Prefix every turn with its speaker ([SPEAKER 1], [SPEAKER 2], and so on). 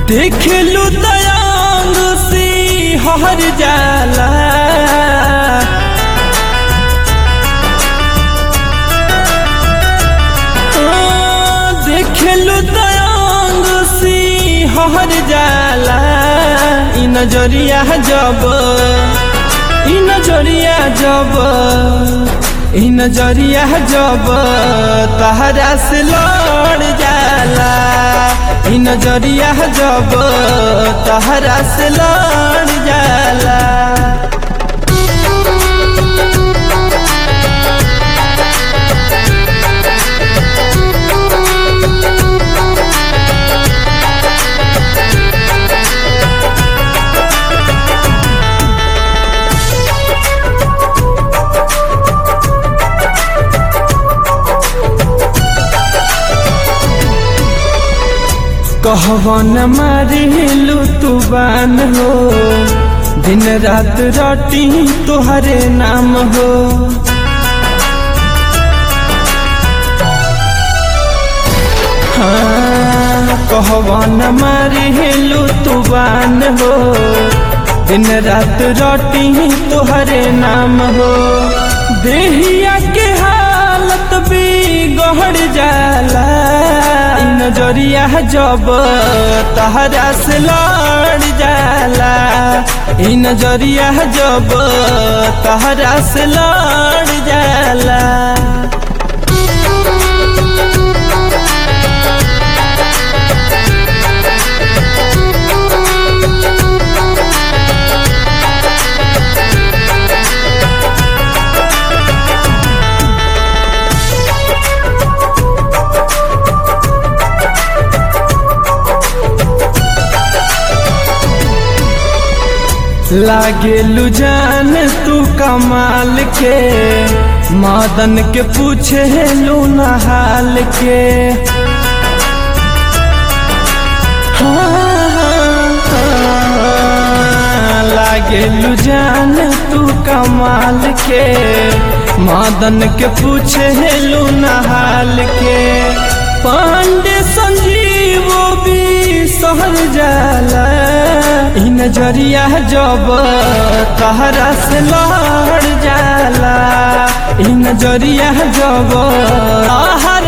[SPEAKER 1] देख लू दयांग सी हर जाला देख लू दयांग सी हर जाला इ नजरिया जब इ नजरिया जब इ नजरिया जब तहरा से लड़ जाला इ नजरिया जब तहरा से लड़ जाला कहवन मारिलू तू बान हो दिन रात रटी तुहरे नाम हो हाँ, कहवन मारिलू तू बान हो दिन रात रटी तुहरे नाम हो देहिया के हालत भी गहड़ जाला इ नजरिया जब तहरा से लड़ जाला इ नजरिया जब तहरा से लड़ जाला लागे लुजान तू कमाल के मादन के पूछे लू हाल के हाँ, हाँ, हाँ, लागे लुजान तू कमाल के मादन के पूछे लू हाल के पांडे संजीवो भी सहर जाला इ नजरिया जब तहरा से लड़ जाला इ नजरिया जब तहरा